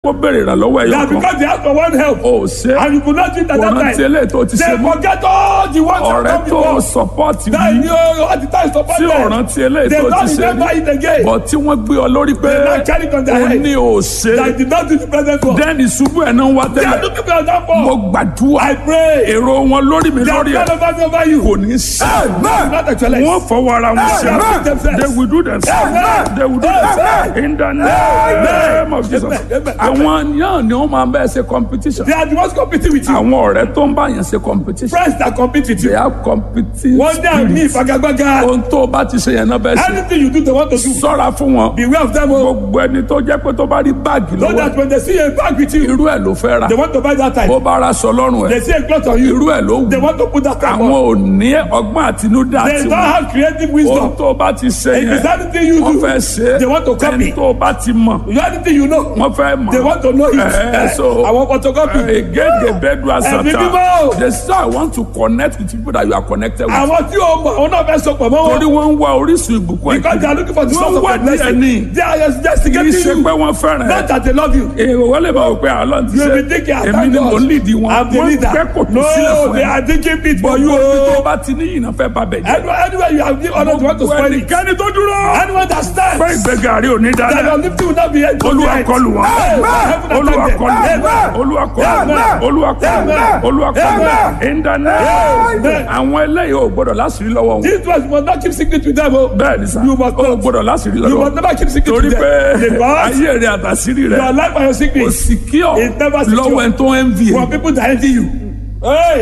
kó béèrè ìrànlọ́wọ́ ẹ̀yọ́ That kan because they ask for one help o ò ṣe and you could not do it at kò that rántí time. eléyìí tó ti ṣe They mọ́ forget all the ones that ọ̀rẹ́ come tó before. sọpọ́ọ̀tì That bí you all the time support tí ò them. rántí eléyìí They tó ti don't ṣe remember rí it again. bọ̀ tí wọ́n gbé ọ lórí pé They now carry it on their o head. ní o ṣe That did not do the present work. dẹ́ni ṣubú ẹ̀ náà wá They are tẹ́lẹ̀ looking for that mo for. gbàdúrà I pray. èrò wọn lórí mi They are lórí ẹ̀ God over over you. kò ní sí Not actually. wọ́n fọwọ́ ara wọn ṣe Amen. they will do themselves Amen. they will do themselves in the name of Jesus Amen. Amen. àwọn yàn ni wọ́n máa bẹ́ẹ̀ ṣe competition They are the ones competing with you. àwọn ọ̀rẹ́ tó ń bá yàn ṣe competition Friends that compete with they you. have competition One day I meet Fagagbaga. ohun tó o bá ti ṣe yẹn náà bẹ́ẹ̀ ṣe Anything you do, they want to do. sọ́ra fún wọn Beware of them. oh. gbogbo ẹni tó jẹ́ pé tó bá rí báàgì So lọ́wọ́ that when they see a bag with you, irú ẹ̀ ló fẹ́ ra they want to buy that bó time. bá ra aṣọ lọ́rùn They ẹ̀ see a cloth on you, irú ẹ̀ ló they wù want to put that time àwọn on. ò ní ọgbọ́n àtinúdá They don't tiwọn have creative ohun wisdom. tó o bá ti ṣe If it's yẹn anything you wọ́n do, fẹ́ ṣe they want to ẹni copy. tó o bá ti mọ̀ You anything you know, wọ́n fẹ́ mọ̀ they want to know it. Eh, so- I want photocopy. egede bedu Ẹ̀mí asata mímọ́. they say I want to connect with people that you are connected with Àwọn tí o mọ̀, àwọn náà fẹ́ sọ pọ̀ mọ́ torí wọn. wọ́n ń wá orísun ìbùkún Because they are looking for the source of wọ́n their wá díẹ̀ ní blessing. They are just kì í investigating ṣe you. pé wọ́n fẹ́ràn Not ẹ̀ that they love you. èrò wọ́n lè máa wò pé àlọ́ ti You ṣe will be thinking, I èmi thank ni mò ń God. lead wọn I'm the wọ́n leader. gbẹ́ kò tó sílẹ̀ No, fún they ẹ are digging pit for you. gbogbo ibi tó oh. bá ti ní ìyìnà fẹ́ ba bẹ̀ jẹ́ Anywhere anywhere you have given honor, you want to spoil it. ẹnikẹ́ni tó dúró Anyone that stands, pé ìgbéga rí òní that dáadáa your lifting will not be held. olúwa kọlù wọn olúwa kọlù wọn Amen. olúwa kọlù wọn olúwa kọlù wọn olúwa kọlù wọn ìdáná Amen. àwọn eléyìí ò gbọdọ̀ láṣìírí lọ́wọ́ wọn This was you must not keep secret with them. Oh. bẹ́ẹ̀ ni sá You must ò not. gbọdọ̀ láṣìírí You lọ́wọ́ must never keep secret torí with pé them. Because ayé rẹ àtàṣírí rẹ your life and your kò secret sì kí ọ It's never secure. lọ́wọ́ ẹni tó ń envy ẹ. for people that envy you. Hey.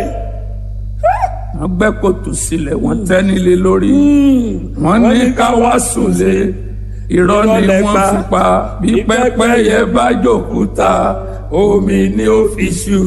wọ́n gbẹ́ kòtò sílẹ̀ wọ́n tẹ́ nílé lórí wọ́n ní ká wá sùnlé irọ́ ni Irọ́ lẹ wọ́n pa. fi pa bí pẹ́pẹ́yẹ bá jòkúta omi ni ó fi ṣu.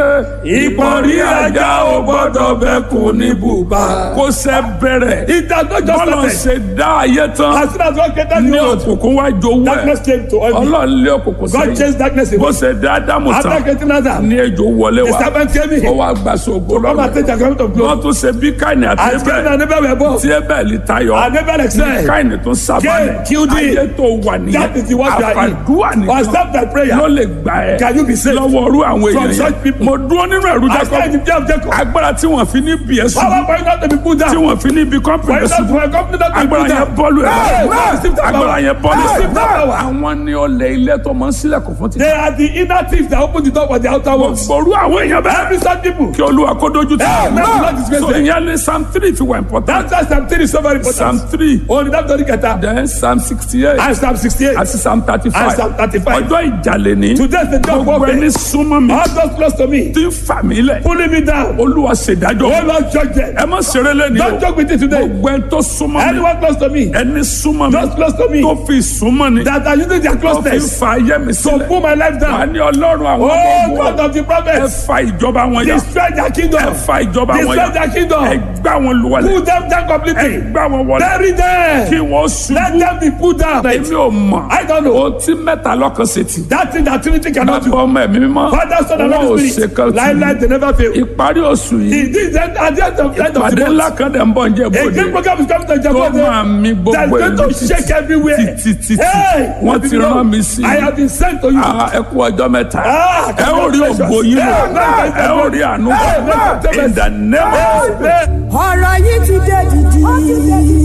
ìpọ́nrí ajá ò gbọ́dọ̀ bẹ́kùn ní bùbá kó sẹ́ bẹ̀rẹ̀ It has not just bọ́lá started. ṣe dá ayé tán As soon as God created ní the world, òkùnkùn wá jowó darkness ẹ̀ came to envy. ọlọ́run lé òkùnkùn God sẹ́yìn chased darkness bó away. ṣe dá ádámù After tán creating Adam, ní ejò wọlé the wá serpent came ó in. wá gbàsó ògo Come and lọ́rùn take the garment of wọ́n glory. tún ṣe bí káìní àti As Cain ẹbẹ̀ and Abel were born, tí ẹbẹ̀ tayọ and Abel excelled. káìní tún sábàlẹ̀ Cain killed him. ayé tó wà nìyẹn That is the word you are in. àfàdúrà Or nìkan stop that prayer. ló lè gbà ẹ́ Can you be saved? lọ́wọ́ orú àwọn From èèyàn such yẹn people. mo dúró nínú ẹ̀rú I stand Jacob in the day of Jacob. agbára tí wọ́n fi ní bí ẹ̀ sùn Power for you not to be put tí down. wọ́n fi ní bí For kọ́mpìnì you not sùn for a company not to be agbára put yẹn down. bọ́ọ̀lù ẹ̀ Hey, báyìí. receive that agbára power. yẹn bọ́ọ̀lù Receive that power. àwọn ni ọlẹ̀ ilé tó máa ń sílẹ̀kùn fún títí They are the inner thieves that open the door for the outer ones. gbòòrú àwọn èèyàn bẹ́ẹ̀ Every such people. kí olúwa kó dojú tì Hey, may the Lord disgrace so them. ìyẹn ní psalm three fi wà important That's why Psalm 3 is so very psalm important. three Only that don't get that. then psalm sixty eight And Psalm 68. àti psalm thirty And five Psalm 35. ọjọ́ ìjàlè ní Today's the day of gbogbo ẹni warfare. súnmọ́ mi All those close to me. tí ń fà mí lẹ̀ Pulling me down. olúwa ṣèdájọ́ Oh Lord, judge them. ẹ má ṣeré lẹ́ni o Don't joke with it today. gbogbo ẹni tó súnmọ́ mi Anyone close to me. ẹni súnmọ́ mi Those close to me. tó fi súnmọ́ ni That are using their tó fi closeness fa ayé mi to sílẹ̀ pull my life wà down. ní ọlọ́run àwọn Oh ọmọ God ogun of the ẹ prophets. fa ìjọba wọn yà Destroy their ẹ kingdom. fa ìjọba wọn Destroy yà their ẹ kingdom. gbá wọn lùwàlẹ̀ Pull them down ẹ completely. gbá wọn wọlé Bury them. kí wọ́n Let ṣubú them be put down. èmi ò mọ̀ I don't know. ohun tí mẹ́ta lọ́kàn ṣe tì That thing that Trinity cannot bàbá do. ọmọ ẹ̀mí mímọ́ Father, Son, and wọn ò Holy ṣe Spirit. kan tì Life, life, they never fail. ìparí oṣù yìí It is at the end of end of ìpàdé the ńlá month. kan dẹ̀ ń bọ̀ ń jẹ́ A bòde great program is coming to tó máa Japan. mi That is gbogbo going ìlú to shake everywhere. títí títí Hey, wọ́n let ti me know. rán mi sí I have been sent to you. Ah, ẹ kú ọjọ́ mẹ́ta Ah, ẹ ó rí ògo yín lò ẹ ó rí àánú Amen. in the name of Amen. ọ̀rọ̀ yìí ti dé dìdì.